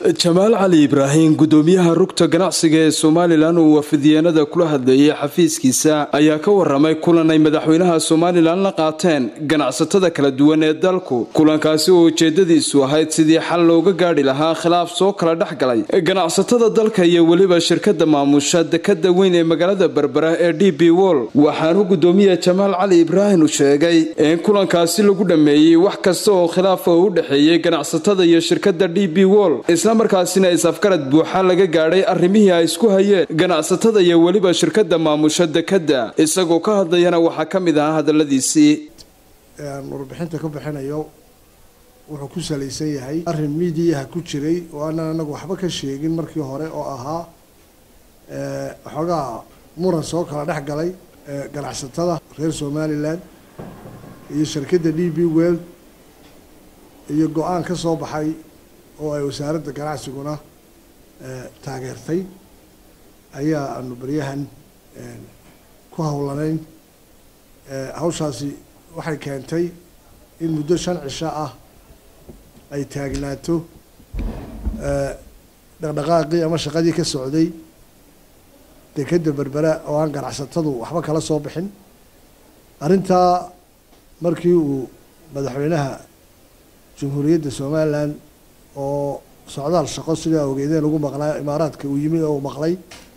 jamaal cali ibraahim gudoomiyaha rugta ganacsiga ee somalilan uu wafidiyeenada kula hadleeyay xafiiskiisa ayaa ka waramay kulan ay madaxweynaha somalilan la qaateen ganacsatada kala duwan ee dalku kulankaasi oo ujeedadiisu ahayd sidii xal looga gaadhi lahaa khilaaf soo kala dhex galay ganacsatada dalka iyo weliba shirkada maamusha dekada weyn ee magaalada berbera ee d b wol waxaanu gudoomiya jamaal cali ibraahim u sheegay in kulankaasi lagu dhameeyey wax kasta oo khilaafa u dhexeeyay ganacsatada iyo shirkada d b wol islamarkaasina is-afgarad buuxa laga gaadhay arrimihii ay isku hayeen ganacsatada iyo weliba shirkada maamusha dekada isagoo ka hadlayana waxaa ka mid ahaa hadaladiisii warbixinta ka bixinayo wuxuu ku salaysan yahay arrin miidiyaha ku jiray oo aanan anagu waxba ka sheegin markii hore oo ahaa waxoogaa muran soo kala dhex galay ganacsatada reer somalilan iyo shirkadda d b world iyo go-aan ka soo baxay oo ay wasaaradda ganacsiguna taageertay ayaa aanu beryahan ku howlanayn hawshaasi waxay keentay in muddo shan cisho ah ay taagnaato dhaqdhaqaaqii ama shaqadii ka socday dekadda berbera oo aan ganacsatadu waxba kala soo bixin arrintaa markii uu madaxweynaha jamhuuriyadda somalilan oo socdaal shaqo sidaa ogeedeen ugu maqlaa imaaraadka uu yimi oo maqlay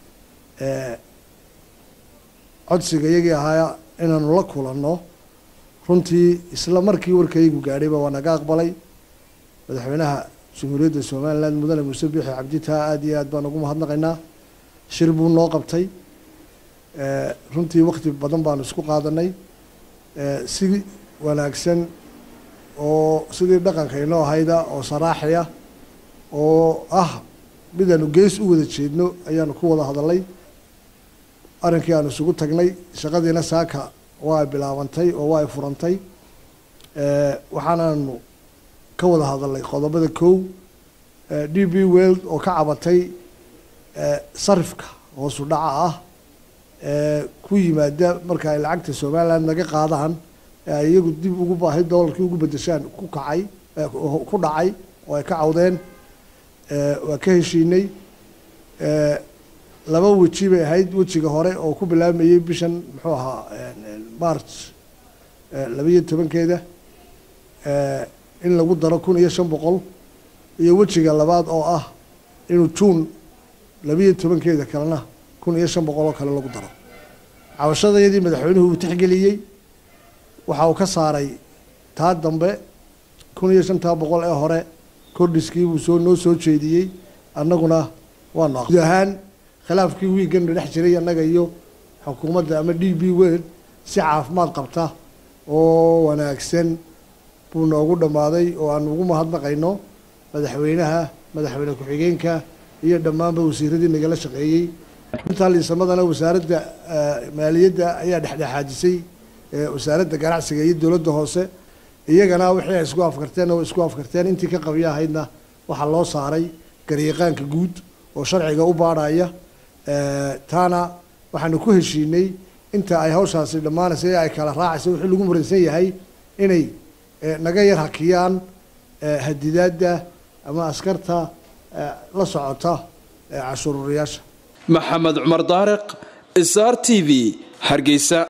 codsiga iyagii ahaa inaanu la kulanno runtii isla markii warkaygu gaadhayba waa naga aqbalay madaxweynaha jamhuuriyadda somalilan mudane muuse biixi cabditaa aada iyo aad baan ugu mahadnaqaynaa shir buu noo qabtay runtii wakti badan baanu isku qaadanay si wanaagsan oo sidii dhaqanka inoo ahayda oo saraaxiya oo ah midaanu gees u wada jeedno ayaanu ku wada hadalay arrinkii aanu isugu tagnay shaqadiina saaka waa ay bilaabantay oo waa ay furantay waxaanaanu ka wada hadalnay qodobada kow d b world oo ka cabatay sarifka hoosu dhaca ah ku yimaada marka ay lacagta somaliland naga qaadaan ay iyagu dib ugu baahay doolarkii ugu bedeshaan ku kacay ku dhacay oo ay ka cawdeen waa ka heshiinay laba weji bay ahayd wejiga hore oo ku bilaabmayey bishan muxuu ahaa march labayo tobankeeda in lagu daro kun iyo shan boqol iyo wejiga labaad oo ah inuu juun labayo tobankeeda kalena kun iyo shan boqol oo kale lagu daro cabashadayadii madaxweynuhu uu tixgeliyey waxa uu ka saaray taa dambe kun iyo shantaa boqol ee hore kordhiskii buu soo noo soo jeediyey annaguna waanu guud ahaan khilaafkii wiigana dhex jiray annaga iyo xukuumadda ama d b world si caafimaad qabta oo wanaagsan buu noogu dhammaaday oo aanu ugu mahadnaqayno madaxweynaha madaxweyne ku-xigeenka iyo dhammaanba wasiiradii nagala shaqeeyey intaa liisamadana wasaaradda maaliyadda ayaa dhexdhexaadisay wasaaradda ganacsiga iyo dowladda hoose iyagana wixii ay isku afkarteen oo isku afkarteen intii ka qabiyo ahaydna waxaa loo saaray garyaqaanka guud oo sharciga u baadhaya taana waxaanu ku heshiinay inta ay hawshaasi dhammaanaysa ee ay kala raacaysa wixii lagu muransan yahay inay naga yar hakiyaan hadidaadda ama askarta la socota cashuururayaasha maxamed cumar daariq sr t v hargeysa